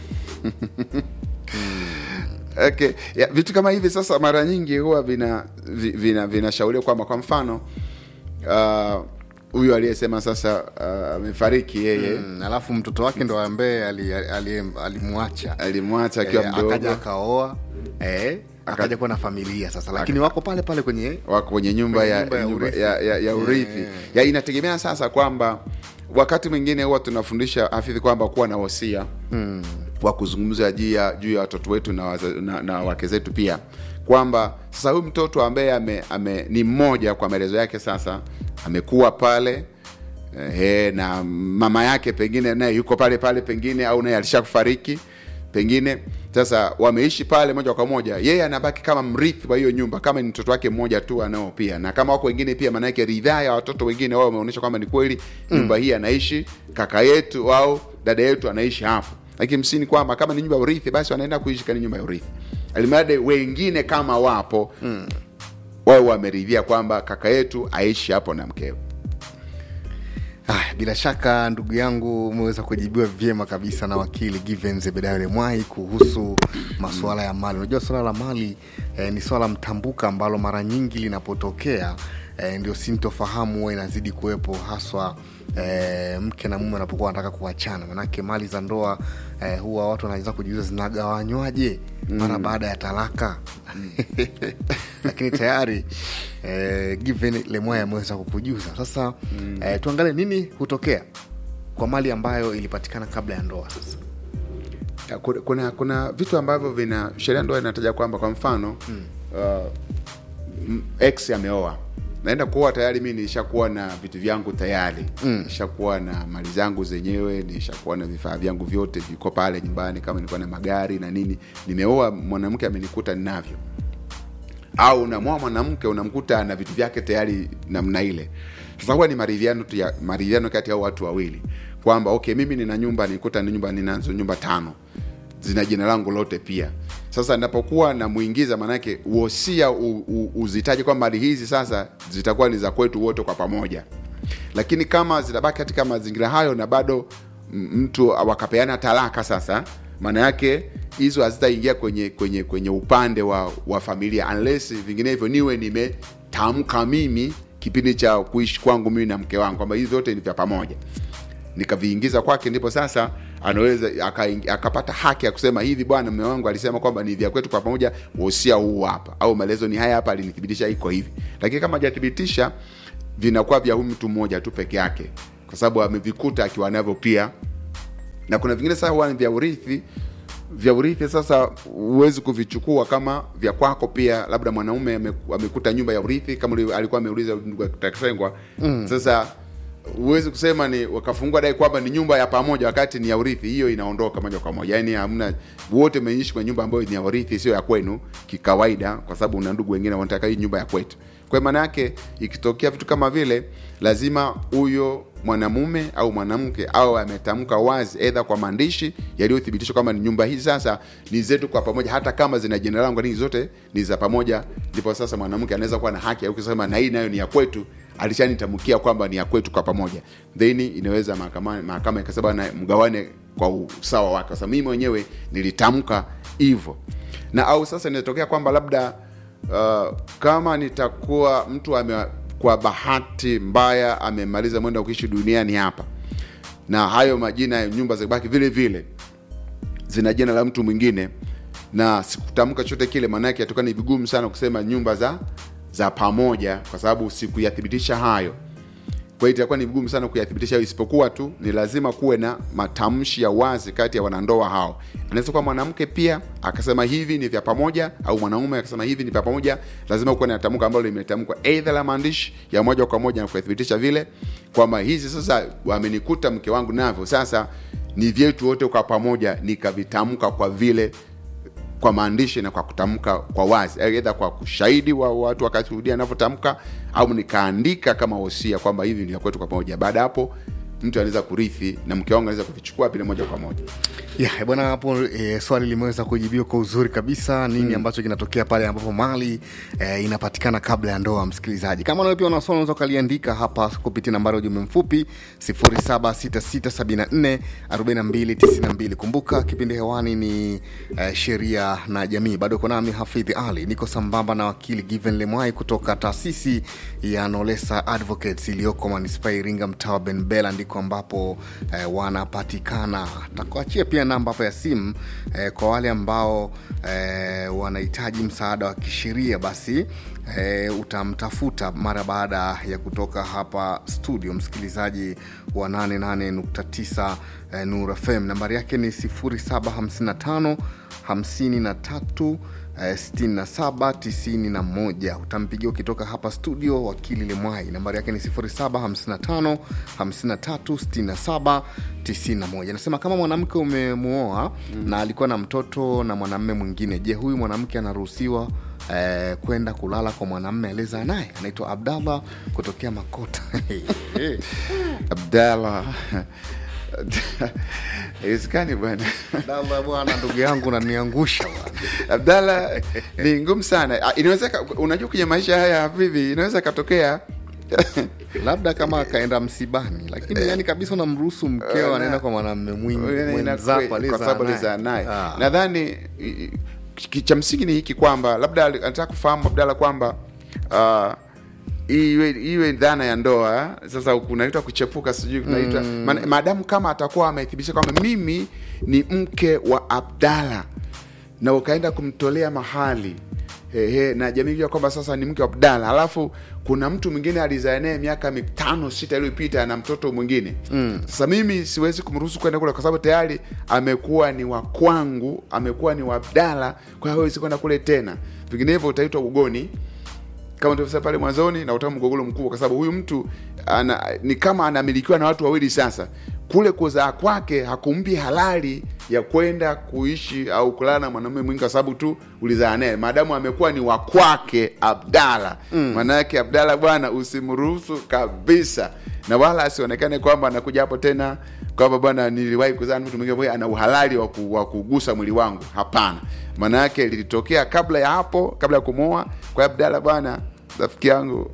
okay. ya, vitu kama hivi sasa mara nyingi huwa vina vi- vina vinashauriwa kwamba kwa mfano ah, huyu aliyesema sasa ah, amefariki yeye mm. alafu mtoto wake ndo ambaye ali- ali- alimwacha alimwacha akiwa Eh, mdogo akaja akaoa eh, akaja kuwa na familia sasa lakini wako pale pale kwenye wako kwenye nyumba Kwenye ya, nyumba ya nyumba urithi. ya, ya, ya urithi Yeah. ya inategemea sasa kwamba wakati mwingine huwa tunafundisha hafidhi kwamba kuwa na wasia mm. wa kuzungumza juu ya juu ya watoto wetu na, waza, na, na wake zetu pia kwamba sasa huyu mtoto ambaye ame, ame, ni mmoja kwa maelezo yake sasa amekuwa pale Ehe, na mama yake pengine naye yuko pale pale pengine au naye alishakufariki pengine sasa wameishi pale moja kwa moja yeye anabaki kama mrithi wa hiyo nyumba kama ni mtoto wake mmoja tu anao pia na kama wako wengine pia maanake ridhaa ya watoto wengine wao wameonyesha kwamba ni kweli nyumba hii anaishi kaka yetu au dada yetu anaishi hapo lakini msini kwamba kama ni nyumba ya urithi basi wanaenda kuishi kani nyumba ya urithi alimradi wengine kama wapo mm. wao wameridhia kwamba kaka yetu aishi hapo na mkewe Ah, bila shaka ndugu yangu umeweza kujibiwa vyema kabisa na wakili Given Zebedayo Lemwai kuhusu masuala ya mali. Unajua suala la mali eh, ni swala mtambuka ambalo mara nyingi linapotokea eh, ndio sintofahamu huwa inazidi kuwepo haswa eh, mke na mume wanapokuwa wanataka kuachana, manake mali za ndoa eh, huwa watu wanaweza kujiuliza zinagawanywaje mara baada ya talaka lakini tayari eh, Given Lemwai ameweza kukujuza. Sasa eh, tuangalie nini hutokea kwa mali ambayo ilipatikana kabla ya ndoa. Sasa Ya, kuna, kuna kuna vitu ambavyo vina sheria ndoa inataja kwamba kwa mfano mm. uh, m- ex ameoa naenda kuoa tayari mi nishakuwa na vitu vyangu tayari mm. nishakuwa na mali zangu zenyewe nishakuwa na vifaa vyangu vyote viko pale nyumbani kama nilikuwa na magari na nini nimeoa mwanamke amenikuta ninavyo au unamwoa mwanamke unamkuta na vitu vyake tayari namna ile sasa huwa ni maridhiano tu ya maridhiano kati ya hao watu wawili kwamba okay mimi nina nyumba nikuta ni nyumba ninazo nyumba tano zina jina langu lote pia sasa napokuwa namuingiza maanake uhosia u- u- uzitaje kwamba mali hizi sasa zitakuwa ni za kwetu wote kwa pamoja lakini kama zitabaki katika mazingira hayo na bado m- mtu wakapeana talaka sasa maana yake hizo hazitaingia kwenye kwenye kwenye upande wa, wa familia unless vinginevyo niwe nimetamka mimi kipindi cha kuishi kwangu mimi na mke wangu kwamba hivi vyote ni vya pamoja nikaviingiza kwake ndipo sasa anaweza akaing- akapata haki ya kusema hivi bwana mume wangu alisema kwamba ni vya kwetu kwa pamoja wosia huu hapa au maelezo ni haya hapa alinithibitisha iko hivi lakini kama hajathibitisha vinakuwa vya huyu mtu mmoja tu peke yake kwa sababu amevikuta akiwa navyo pia na kuna vingine sasa huwa ni vya urithi vya urithi sasa huwezi kuvichukua kama vya kwako pia labda mwanaume ame- amekuta nyumba ya urithi kama uli- alikuwa ameuliza ndugu Takasengwa mm. sasa huwezi kusema ni wakafungua dai kwamba ni nyumba ya pamoja wakati ni ya urithi hiyo inaondoka moja kwa moja yaani hamna wote mmeishi kwenye nyumba ambayo ni ya urithi sio ya kwenu kikawaida kwa sababu una ndugu wengine wanataka hii nyumba ya kwetu kwa maana yake ikitokea vitu kama vile lazima huyo mwanamume au mwanamke au ametamka wazi edha kwa maandishi yaliyothibitishwa kwamba ni nyumba hizi sasa ni zetu kwa pamoja hata kama zina jina langu lakini zote ni za pamoja ndipo sasa mwanamke anaweza kuwa na haki ya kusema na hii nayo ni ya kwetu alishanitamkia kwamba ni ya kwetu kwa pamoja then inaweza mahakama mahakama ikasema na mgawane kwa usawa wake sasa mimi mwenyewe nilitamka hivyo na au sasa inatokea kwamba labda uh, kama nitakuwa mtu ame kwa bahati mbaya amemaliza mwenda kuishi duniani hapa na hayo majina ya nyumba zibaki vile vile zina jina la mtu mwingine na sikutamka chochote kile maanake atoka ni vigumu sana kusema nyumba za za pamoja kwa sababu sikuyathibitisha hayo kwa hiyo itakuwa ni vigumu sana kuyathibitisha hayo isipokuwa tu ni lazima kuwe na matamshi ya wazi kati ya wanandoa hao anaweza kuwa mwanamke pia akasema hivi ni vya pamoja au mwanaume akasema hivi ni vya pamoja lazima kuwe na tamko ambalo limetamkwa eidha la maandishi ya moja kwa moja na kuyathibitisha vile kwamba hizi sasa wamenikuta mke wangu navyo sasa ni vyetu wote kwa pamoja nikavitamka kwa vile kwa maandishi na kwa kutamka kwa wazi aidha kwa kushahidi wa watu wakashuhudia anavyotamka au nikaandika kama wosia kwamba hivi ni vya kwetu kwa pamoja baada ya hapo mtu anaweza kurithi na mke wangu anaweza kuvichukua vile moja kwa moja ya bwana hapo e, swali limeweza kujibiwa kwa uzuri kabisa nini mm. ambacho kinatokea pale ambapo mali e, inapatikana kabla ya ndoa msikilizaji kama nawe pia una swali unaweza ukaliandika hapa kupitia nambari ya ujumbe mfupi 0766744292 kumbuka kipindi hewani ni e, sheria na jamii bado uko nami hafidhi ali niko sambamba na wakili given lemwai kutoka taasisi ya nolesa advocates iliyoko manispaa ya iringa mtaa wa benbela ndiko ambapo eh, wanapatikana takuachia pia namba hapa ya simu eh, kwa wale ambao eh, wanahitaji msaada wa kisheria basi eh, utamtafuta mara baada ya kutoka hapa studio msikilizaji wa 88.9 eh, nur fm nambari yake ni 0755 53 eh, 67 91 utampigia ukitoka hapa studio wakili lemwai nambari yake ni 0755 53 67 91 anasema kama mwanamke umemuoa mm. na alikuwa na mtoto na mwanamme mwingine je huyu mwanamke anaruhusiwa eh, kwenda kulala kwa mwanamme aliyezaa naye anaitwa abdallah kutokea makota abdallah haiwezekani bwana abdallah bwana ndugu yangu naniangusha bwana abdallah ni ngumu sana Ah, inaweza ka- unajua kwenye maisha haya havivi inaweza katokea labda kama akaenda msibani lakini yani kabisa unamruhusu mkeo na- anaenda kwa mwanamme mwingi- Ina- mwenzako kwa aliyezaa sababu naye. alizaa naye Ah. nadhani i- i- ki- cha msingi ni hiki kwamba labda ali- anataka kufahamu abdala kwamba uh, iwe iwe dhana ya ndoa sasa kunaitwa kuchepuka sijui kunaitwa mm. maadamu kama atakuwa amethibitisha kwamba mimi ni mke wa abdala na ukaenda kumtolea mahali Ehe, na jamii jua kwamba sasa ni mke wa Abdala, alafu kuna mtu mwingine alizaa naye miaka mitano sita iliyopita na mtoto mwingine mm. Sasa mimi siwezi kumruhusu kwenda kule kwa sababu tayari amekuwa ni wa kwangu, amekuwa ni wa Abdala, kwa hiyo hawezi kwenda kule tena, vinginevyo utaitwa ugoni kama tulivyosema pale mwanzoni na utakuwa mgogoro mkubwa, kwa sababu huyu mtu ana, ni kama anamilikiwa na watu wawili. Sasa kule kuzaa kwake hakumpi halali ya kwenda kuishi au kulala na mwanamume mwingi, kwa sababu tu ulizaa naye, maadamu amekuwa ni wa kwake Abdala. Maana yake Abdala, bwana, usimruhusu kabisa, na wala asionekane kwamba anakuja hapo tena kwamba bwana, niliwahi kuzaa na mtu mwingine, kwa hiyo ana uhalali wa ku- wa kugusa mwili wangu. Hapana, maana yake lilitokea kabla ya hapo, kabla ya kumwoa kwa hiyo Abdala. Bwana rafiki yangu,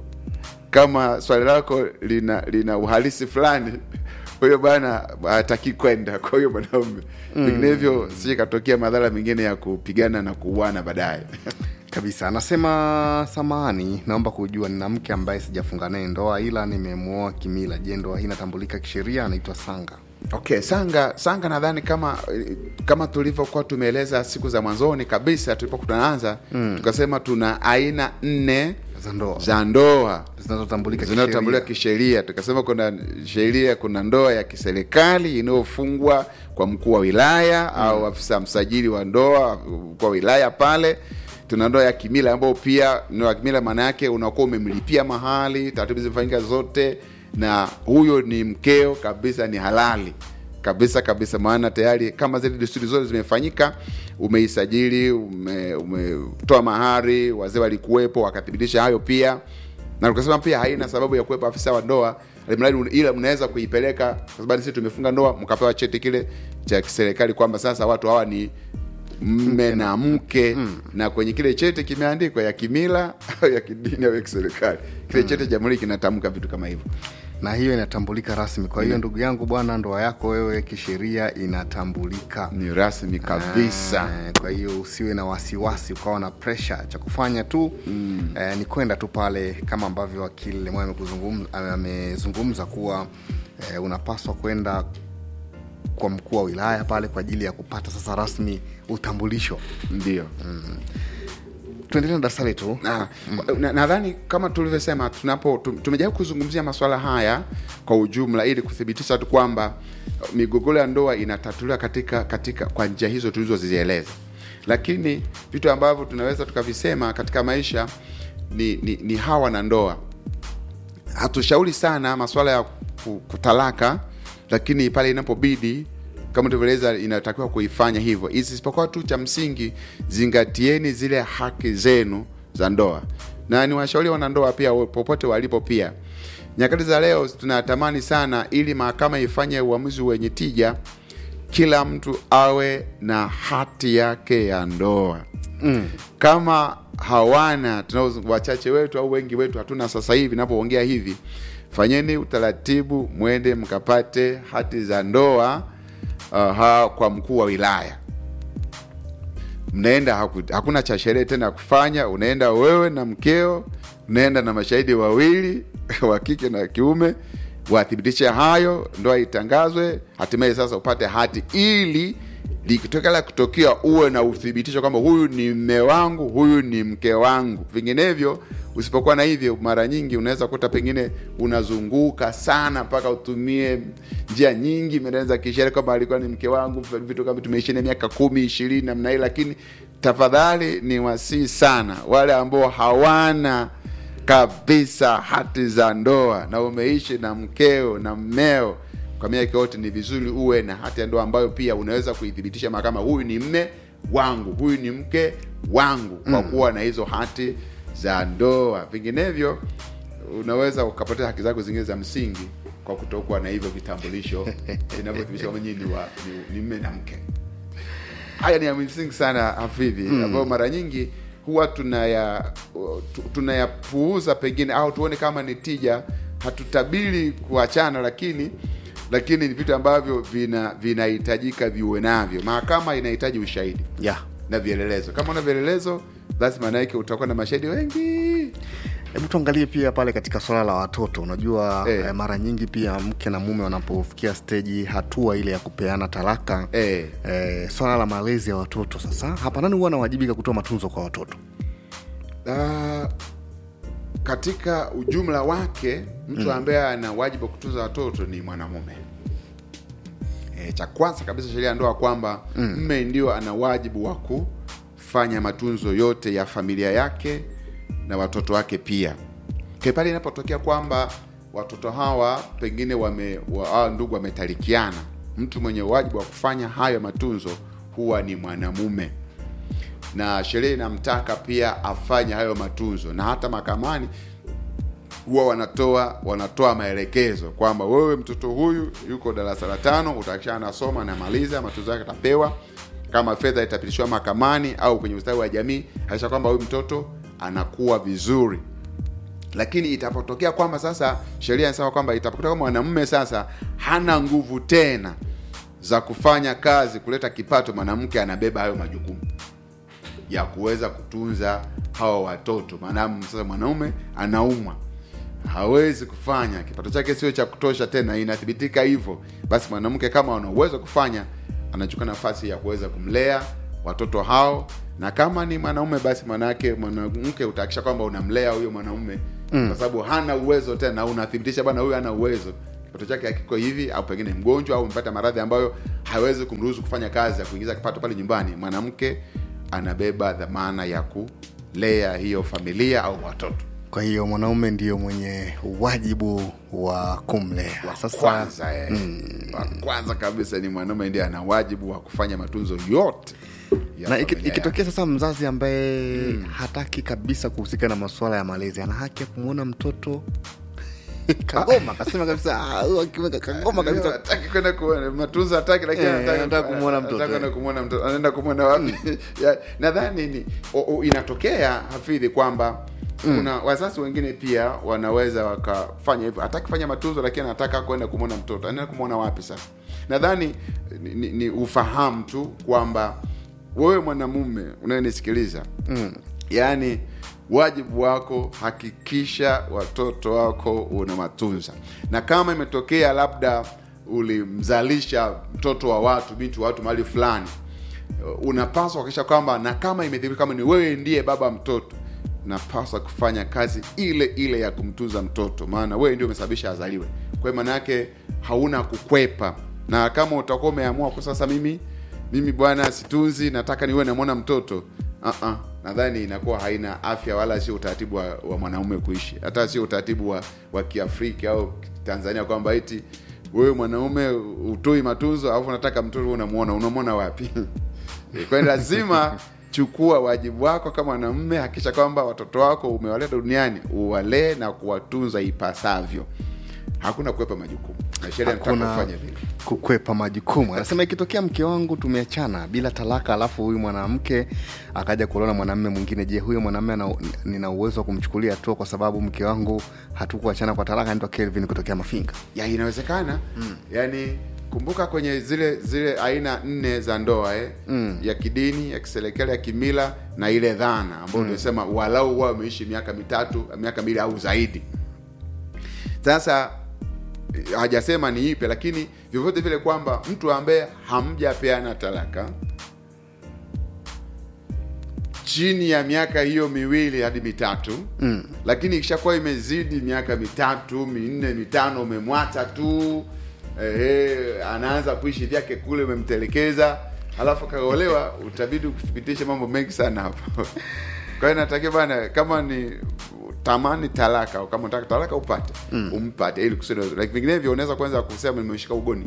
kama swali lako lina lina uhalisi fulani, kwa hiyo bwana hataki kwenda kwa hiyo mwanaume, vinginevyo sije katokea madhara mengine ya kupigana na kuuana baadaye. kabisa anasema samahani naomba kujua nina mke ambaye sijafunga naye ndoa ila nimemwoa kimila je ndoa hii inatambulika kisheria anaitwa sanga Okay, sanga sanga, nadhani kama kama tulivyokuwa tumeeleza siku za mwanzoni kabisa tulipokuwa tunaanza mm. tukasema tuna aina nne za ndoa za ndoa zinazotambulika zinazotambuliwa kisheria. kisheria. Tukasema kuna sheria, kuna ndoa ya kiserikali inayofungwa kwa mkuu wa wilaya mm. au afisa msajili wa ndoa kwa wilaya pale. Tuna ndoa ya kimila ambayo pia ndoa ya kimila maana yake unakuwa umemlipia mahali, taratibu zimefanyika zote, na huyo ni mkeo kabisa, ni halali kabisa kabisa, maana tayari kama zile desturi zote zimefanyika, umeisajili, ume- umetoa mahari, wazee walikuwepo wakathibitisha hayo pia na tukasema pia haina sababu ya kuwepo afisa wa ndoa alimradi un- ila mnaweza kuipeleka kwa sababu sisi tumefunga ndoa mkapewa cheti kile cha kiserikali kwamba sasa watu hawa ni mme na mke na kwenye kile cheti kimeandikwa ya kimila au ya kidini au ya kiserikali kile cheti cha jamhuri kinatamka vitu kama hivyo na hiyo inatambulika rasmi kwa hiyo ndugu yangu bwana ndoa yako wewe kisheria inatambulika ni rasmi kabisa Eh, kwa hiyo usiwe na wasiwasi ukawa na presha cha kufanya tu mm. eh, ni kwenda tu pale kama ambavyo wakili Lemwa amekuzungum- amezungumza kuwa eh, unapaswa kwenda kwa mkuu wa wilaya pale kwa ajili ya kupata sasa rasmi utambulisho ndio tuendelee na darasa letu Na- na- nadhani kama tulivyosema tunapo tu- tumejaribu kuzungumzia masuala haya kwa ujumla ili kuthibitisha tu kwamba uh, migogoro ya ndoa inatatuliwa katika katika kwa njia hizo tulizozieleza lakini vitu ambavyo tunaweza tukavisema katika maisha ni, ni, ni hawa na ndoa hatushauri sana masuala ya ku- kutalaka lakini pale inapobidi kama tulivyoeleza inatakiwa kuifanya hivyo isipokuwa tu cha msingi zingatieni zile haki zenu za ndoa na ni washauri wanandoa pia popote walipo pia nyakati za leo tunatamani sana ili mahakama ifanye uamuzi wenye tija kila mtu awe na hati yake ya ndoa mm. kama hawana tunao wachache wetu au wengi wetu hatuna sasa hivi napoongea hivi fanyeni utaratibu mwende mkapate hati za ndoa uh, kwa mkuu wa wilaya mnaenda haku, hakuna cha sherehe tena ya kufanya unaenda wewe na mkeo unaenda na mashahidi wawili wa kike na kiume wathibitishe hayo ndoa itangazwe hatimaye sasa upate hati ili likitokea kutokea uwe na uthibitisho kwamba huyu ni mme wangu huyu ni mke wangu vinginevyo usipokuwa na hivyo mara nyingi unaweza kuta pengine unazunguka sana mpaka utumie njia nyingi meneza kisheria kwamba alikuwa ni mke wangu vitu kama tumeishi na miaka kumi ishirini namna hii lakini tafadhali ni wasii sana wale ambao hawana kabisa hati za ndoa na umeishi na mkeo na mmeo kwa miaka yote, ni vizuri uwe na hati ya ndoa ambayo pia unaweza kuithibitisha mahakama, huyu ni mme wangu, huyu ni mke wangu, kwa kuwa na hizo hati za ndoa. Vinginevyo unaweza ukapoteza haki zako zingine za msingi kwa kutokuwa na hivyo vitambulisho vinavyothibitisha kwamba nyinyi ni, wa- ni, ni mme na mke. Haya ni ya msingi sana hafidhi, ambayo mara nyingi huwa tunaya tu- tunayapuuza pengine, au tuone kama ni tija, hatutabiri kuachana, lakini lakini ni vitu ambavyo vina vinahitajika viwe navyo. Mahakama inahitaji ushahidi yeah. na vielelezo. Kama una vielelezo, basi maana yake utakuwa na mashahidi wengi. Hebu tuangalie pia pale katika swala la watoto. Unajua Eh. eh, mara nyingi pia mke na mume wanapofikia steji hatua ile ya kupeana talaka Eh. eh, swala la malezi ya watoto sasa, hapa nani huwa anawajibika kutoa matunzo kwa watoto? Ah, katika ujumla wake mtu ambaye ana wajibu wa kutunza watoto ni mwanamume. E, cha kwanza kabisa sheria ya ndoa kwamba mme ndio ana wajibu wa kufanya matunzo yote ya familia yake na watoto wake pia. Kwa pale inapotokea kwamba watoto hawa pengine wame wa, hawa ndugu wametalikiana, mtu mwenye wajibu wa kufanya hayo matunzo huwa ni mwanamume na sheria inamtaka pia afanye hayo matunzo, na hata mahakamani huwa wanatoa wanatoa maelekezo kwamba wewe mtoto huyu yuko darasa la tano, utakisha anasoma anamaliza matunzo yake atapewa. Kama fedha itapitishwa mahakamani au kwenye ustawi wa jamii, hakikisha kwamba huyu mtoto anakuwa vizuri. Lakini itapotokea kwamba sasa sheria inasema kwamba itapotokea kwamba mwanamume sasa hana nguvu tena za kufanya kazi kuleta kipato, mwanamke anabeba hayo majukumu ya kuweza kutunza hawa watoto. Maadamu sasa mwanaume anaumwa, hawezi kufanya, kipato chake sio cha kutosha tena, inathibitika hivyo, basi mwanamke kama ana uwezo wa kufanya, anachukua nafasi ya kuweza kumlea watoto hao, na kama ni mwanaume, basi manake mwanamke utahakisha kwamba unamlea huyo mwanaume mm. kwa sababu hana uwezo tena, au unathibitisha bwana, huyu hana uwezo kipato chake hakiko hivi, au pengine mgonjwa au mpata maradhi ambayo hawezi kumruhusu kufanya kazi ya kuingiza kipato pale nyumbani, mwanamke anabeba dhamana ya kulea hiyo familia au watoto. Kwa hiyo mwanaume ndiyo mwenye wajibu wa kumlea. Wa Sasa kwanza eh, wa kwanza kabisa ni mwanaume ndiye ana wajibu wa kufanya matunzo yote ya na iki- familia ikitokea sasa mzazi ambaye hataki kabisa kuhusika na masuala ya malezi, ana haki ya kumwona mtoto kagoma, akasema kabisa "Ah, huyu akiwa kagoma Leo kabisa hataki kwenda kuona matunzo hataki lakini Eh, anataka anataka kumwona mtoto, anataka kwenda eh. kumwona mtoto anaenda kumwona wapi Ya, nadhani ni o, o, inatokea hafidhi kwamba kuna wazazi wengine pia wanaweza wakafanya hivyo hataki kufanya matunzo lakini anataka kwenda kumwona mtoto anaenda kumwona wapi sasa nadhani ni, ni, ni ufahamu tu kwamba wewe mwanamume unayenisikiliza mm. yaani wajibu wako hakikisha watoto wako una matunza na kama imetokea labda ulimzalisha mtoto wa watu binti wa watu mahali fulani unapaswa kuhakikisha kwamba na kama imedhibiti kama ni wewe ndiye baba mtoto unapaswa kufanya kazi ile ile ya kumtunza mtoto maana wewe ndio umesababisha azaliwe kwa hiyo maana yake hauna kukwepa na kama utakuwa umeamua kwa sasa mimi mimi bwana situnzi nataka niwe namwona mtoto uh-uh. nadhani inakuwa haina afya wala sio utaratibu wa, wa mwanaume kuishi hata sio utaratibu wa, wa kiafrika au tanzania kwamba eti wewe mwanaume utoi matunzo alafu unataka mtoto unamuona unamwona wapi kwa hiyo lazima chukua wajibu wako kama mwanamume hakikisha kwamba watoto wako umewaleta duniani uwalee na kuwatunza ipasavyo hakuna kuwepa majukumu na sheria inataka hakuna kufanya vile kukwepa majukumu. Anasema ikitokea mke wangu tumeachana bila talaka, alafu huyu mwanamke akaja kuolewa na mwanamume mwingine, je, huyo mwanamume ana- nina uwezo wa kumchukulia hatua kwa sababu mke wangu hatukuachana kwa talaka? Anaitwa Kelvin kutokea Mafinga. ya inawezekana mm. yani kumbuka kwenye zile zile aina nne za ndoa eh? mm. ya kidini ya kiserikali ya kimila na ile dhana ambayo tumesema walau wao wameishi miaka mitatu miaka mbili au zaidi sasa eh, hajasema ni ipe lakini vyovyote vile kwamba mtu ambaye hamjapeana talaka chini ya miaka hiyo miwili hadi mitatu mm. lakini ikishakuwa imezidi miaka mitatu minne mitano umemwacha tu eh, anaanza kuishi vyake kule umemtelekeza alafu kaolewa utabidi kuthibitisha mambo mengi sana hapo kwa hiyo natakia bana kama ni tamani talaka au kama unataka talaka upate mm. umpate ili kusudi like vinginevyo unaweza kwanza kusema nimeshika ugoni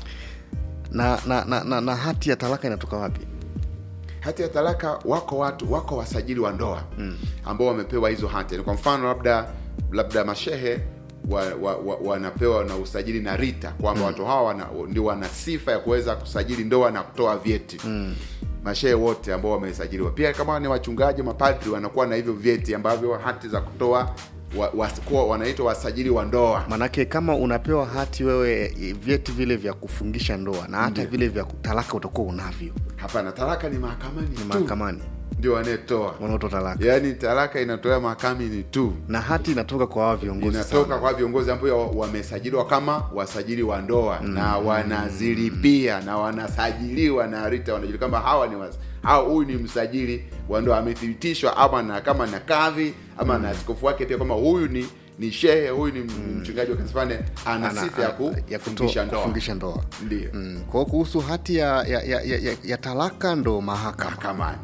na na, na, na na hati ya talaka inatoka wapi hati ya talaka wako watu wako wasajili wa ndoa mm. ambao wamepewa hizo hati Yaani kwa mfano labda labda mashehe wanapewa wa, wa, wanapewa na usajili na rita kwamba mm. watu hawa wana, ndio wana sifa ya kuweza kusajili ndoa na kutoa vyeti mm. mashehe wote ambao wamesajiliwa pia kama ni wachungaji mapadri wanakuwa na hivyo vyeti ambavyo hati za kutoa wa, wa, kuwa wanaitwa wasajili wa ndoa manake kama unapewa hati wewe eh, vyeti vile vya kufungisha ndoa na hata vile vya talaka utakuwa unavyo hapana talaka ni mahakamani ni tu mahakamani ndio wanayetoa wanaotoa talaka yaani talaka inatolewa mahakamani tu na hati inatoka kwa hawa viongozi inatoka sana. kwa viongozi ambao wamesajiliwa kama wasajili wa ndoa mm. na wanazilipia na wanasajiliwa na RITA wanajua kama hawa ni was- au huyu ni msajili wa ndoa amethibitishwa ama na kama na kadhi ama na askofu wake pia kwamba huyu ni ni shehe huyu ni mm. mchungaji wa kanisa fulani ana Ana- sifa ya ana- ya kutoa- kufungisha ndoa kufungisha ndoa ndio mm. kwa hiyo kuhusu hati ya, ya, ya, ya, ya, ya talaka ndo mahakama mahakamani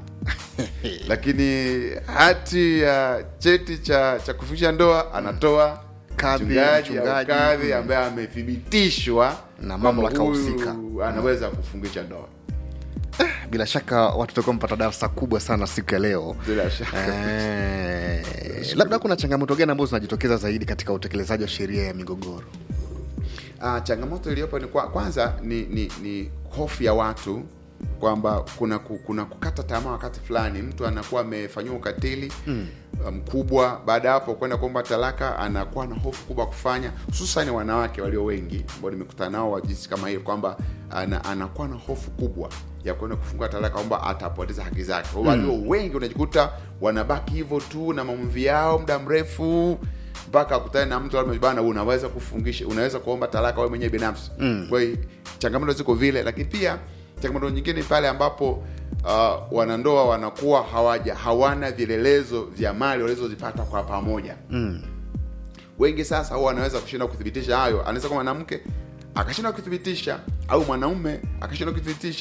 lakini hati ya cheti cha cha kufungisha ndoa anatoa Kadhi, mchungaji au mchungaji, kadhi mm. ambaye amethibitishwa Na kwamba mamlaka huyu husika. anaweza kufungisha ndoa bila shaka watu watakuwa mpata darasa kubwa sana siku ya leo bila shaka eh, labda kuna changamoto gani ambazo zinajitokeza zaidi katika utekelezaji wa sheria ya migogoro Ah, changamoto iliyopo ni kwa, kwanza ni, ni, ni hofu ya watu kwamba kuna ku- kuna kukata tamaa wakati fulani mtu anakuwa amefanyiwa ukatili mkubwa mm. baada ya hapo kwenda kuomba talaka anakuwa na hofu kubwa kufanya hususan wanawake walio wengi ambao nimekutana nao wa jinsi kama hiyo kwamba ana, anakuwa na hofu kubwa ya kwenda kufungua talaka kwamba atapoteza haki zake mm. walio wengi unajikuta wanabaki hivyo tu na maumivu yao muda mrefu mpaka akutane na mtu labda bana unaweza kufungisha unaweza kuomba talaka wewe mwenyewe binafsi mm. kwa hiyo changamoto ziko vile lakini pia changamoto nyingine ni pale ambapo uh, wanandoa wanakuwa hawaja hawana vielelezo vya mali walizozipata kwa pamoja mm. wengi sasa huwa wanaweza kushinda kuthibitisha hayo anaweza kuwa mwanamke akashinda kuthibitisha au mwanaume akashinda kuthibitisha